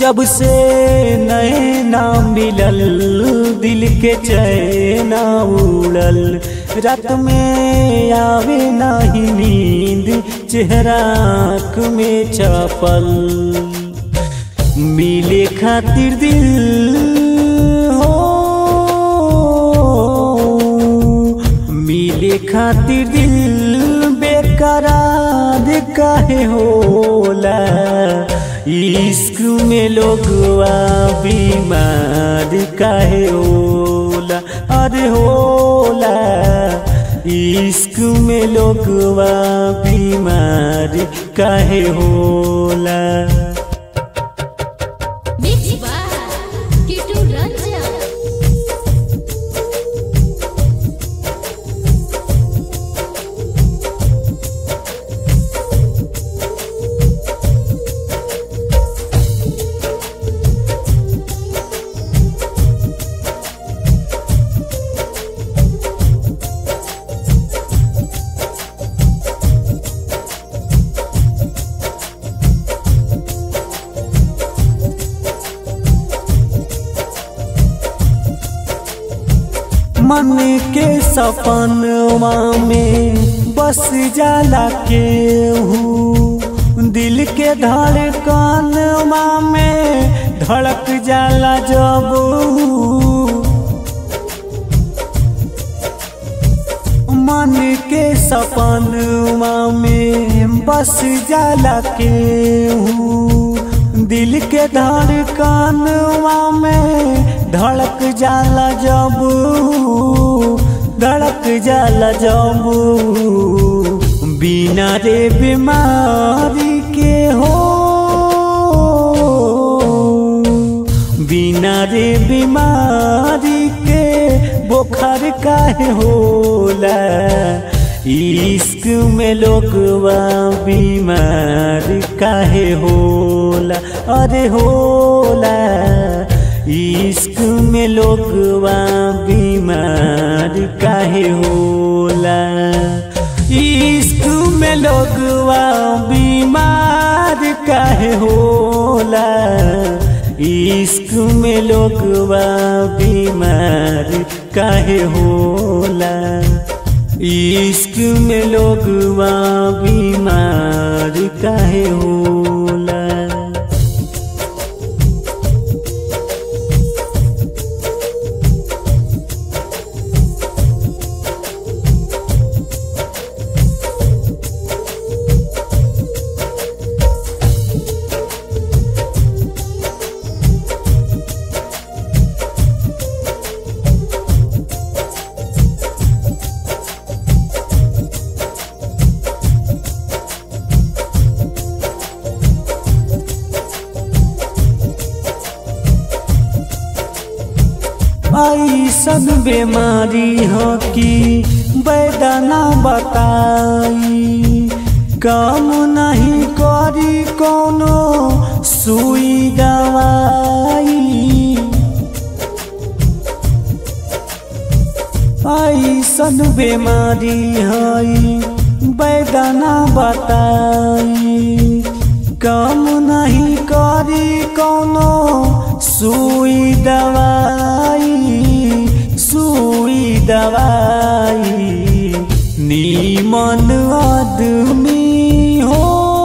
जब से नए नाम मिलल दिल के चैना उड़ल रात में आवे नाही नींद चेहरा आँख में छपल मिले खातिर दिल हो मिले खातिर दिल बेकरार काहे होला इश्क में लोगवा बीमार काहे होला अरे होला इश्क में लोगवा बीमार काहे होला Mix by Kitu Ranjan. मन के सपनवा में बस जाला के दिल के धड़कनवा में धड़क जाला जब मन के सपनवा में बस जाला के दिल के धड़कनवा में धड़क जाला जब धड़क जाला जब बिना रे बीमारी के हो बिना रे बीमारी के बुखार काहे होला इश्क में लोगवा बीमार काहे होला अरे होला इश्क में लोगवा बीमार काहे होला इश्क में लोगवा बीमार काहे होला इश्क में लोगवा बीमार काहे होला इश्क में लोगवा बीमार काहे होला ऐसन बीमारी हो कि बैदना बताई काम नहीं करी कोनो सुई दवाई ऐसन बीमारी है बैदना बताई काम नहीं करी कोनो सुई दवाई सुई दवाई नीमन आदमी हो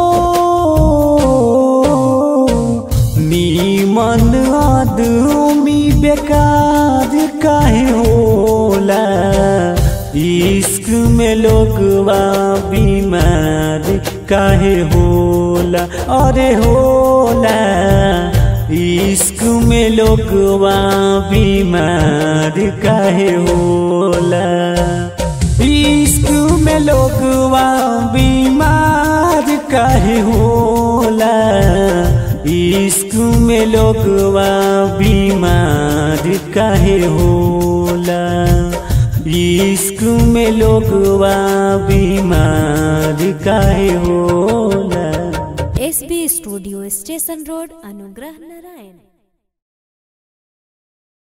नीमन आदमी बेकार काहे होला इश्क में लोगवा बीमार काहे होला अरे होला इश्क में लोगवा बीमार काहे होला इश्क में लोगवा बीमार काहे होला इश्क में लोगवा बीमार काहे होला इश्क में लोगवा बीमार काहे होला S B studio station road Anugrah Narayan